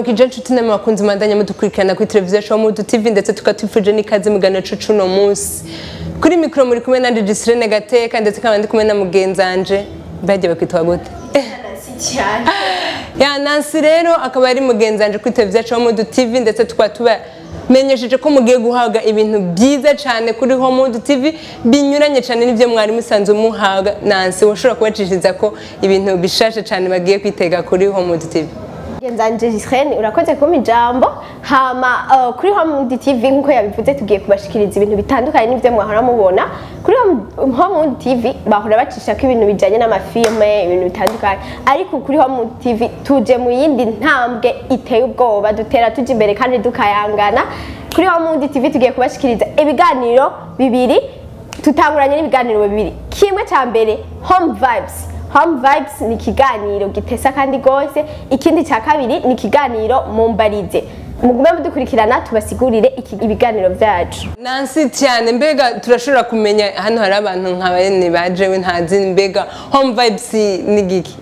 turaramukije inshuti namwe bakunze mandanya mudukurikirana kuri televiziyo show mudu tv ndetse tukatwifuje n'ikaze mu gano cucu uno munsi kuri mikoro muri kumwe nanje Gisirene Gateka ndetse nkaba ndi kumwe na mugenzanje bagiye bakwitwa gute cyane ya Nancy rero akaba ari mugenzanje kuri televiziyo show mudu tv ndetse tukaba tubamenyesheje ko mugiye guhaga ibintu byiza cyane kuri Homudu TV binyuranye cyane n'ibyo mwari musanzwe muhaga Nancy washobora kubacishiriza ko ibintu bishashe cyane bagiye kwitega kuri Homudu TV genzanje Gisirene urakoze kumpa ijambo hama uh, kuri Homewood TV nkuko yabivuze tugiye kubashikiriza ibintu bitandukanye n'ibyo mwahora mubona kuri Home- Homewood TV bahora bacisha ko ibintu bijanye n'amafilme ibintu bitandukanye ariko kuri Homewood TV tuje mu yindi ntambwe iteye ubwoba dutera tuja imbere kandi dukayangana kuri Homewood TV tugiye kubashikiriza ibiganiro bibiri tutanguranye n'ibiganiro bibiri kimwe cya mbere home vibes home vibes ni ikiganiro gitesa kandi rwose ikindi cya kabiri ni ikiganiro mumbarize mugume mudukurikirana tubasigurire iki- ibiganiro byacu Nancy cyane mbega turashobora kumenya hano hari abantu nka bene bajewe ntazi mbega home vibes ni giki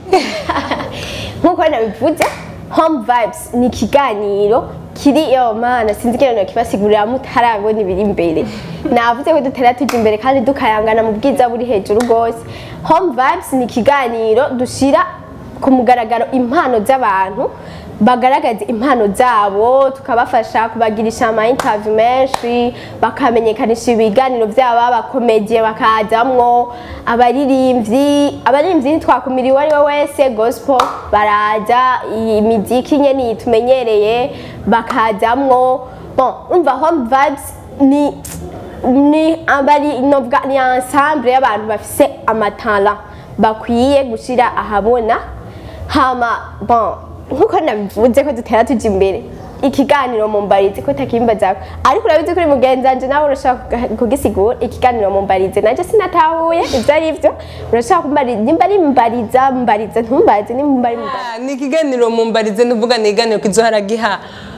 nk'uko nabivuze home vibes ni ikiganiro kiri yo mana sinzi ikiganiro kibasigurira mutarabona ibiri imbere navuze ko dutera tujya imbere kandi dukayangana mu bwiza buri hejuru rwose home vibes ni ikiganiro dushyira ku mugaragaro impano z'abantu bagaragaza impano zabo tukabafasha kubagirisha ama interview menshi bakamenyekanisha ibiganiro byabo abakomediye bakajamwo abaririmbyi abaririmbyi ntitwakumira uwo ari we wese gospel baraza iyi miziki nyene tumenyereye bakajamwo bon umva home vibes ni ni abari novuga ni ensemble y'abantu bafise amatala bakwiye gushira ahabona hama bon nkuko nabivuze ko dutera tuja imbere ikiganiro mumbarize ko takimbaza ariko urabizi kuri mugenzanje nawe urashaka kugisigura ikiganiro mumbarize nanje sinatahuye ivyo ari vyo urashaka kumbariza nimba ari mbariza mbarize ntumbarize nimba ari mbariza Ah, ni ikiganiro mumbarize nuvuga ni ikiganiro kizohora giha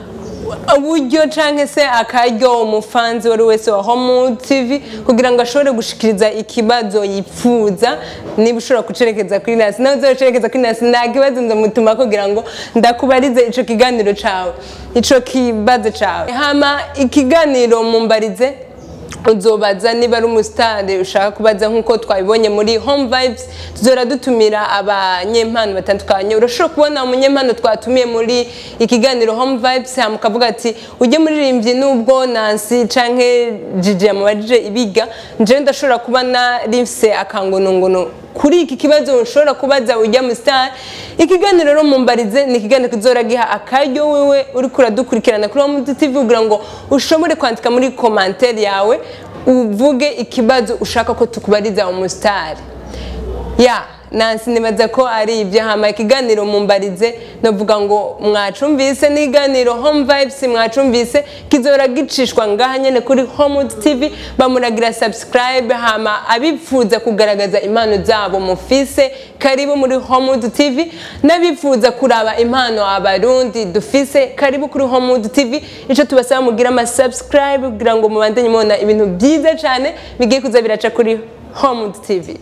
uburyo canke se akaryo umufanzi wari wese wa Homu TV kugira ngo ashobore gushikiriza ikibazo yipfuza niba ushobora kucerekeza kuri Nancy nawe uzocerekeza kuri Nancy nta kibazo ndamutuma kugira ngo ndakubarize ico kiganiro cawe ico kibazo cawe hama ikiganiro mumbarize uzobaza niba ari umusitari ushaka kubaza nk'uko twabibonye muri home vibes tuzora dutumira abanyempano batandukanye urashobora kubona umunyempano twatumiye muri ikiganiro home vibes hama ukavuga ati ujye muririmbyi nubwo nansi canke jiji yamubajije ibiga njewe ndashobora kuba narimfise akangonongono kuri iki kibazo ushobora kubaza ujya mu star ikiganiro rero mumbarize ni ikiganiro kizora giha akaryo wewe uriko uradukurikirana kuri Homudu TV kugira ngo ushobore kwandika muri commentaire yawe uvuge ikibazo ushaka ko tukubariza umustar ya Nancy nibaza ko ari ibyo hama ikiganiro mumbarize novuga ngo mwacumvise n'iganiro home vibes mwacumvise kizora gicishwa ngaha nyene kuri Homewood TV bamuragira subscribe hama abipfuza kugaragaza impano zabo mufise karibu muri Homewood TV n'abipfuza kuraba impano abarundi dufise karibu kuri Homewood TV ico tubasaba mugira ama subscribe kugira ngo mubandanye mubona ibintu byiza cane bigiye kuza biraca kuri Homewood TV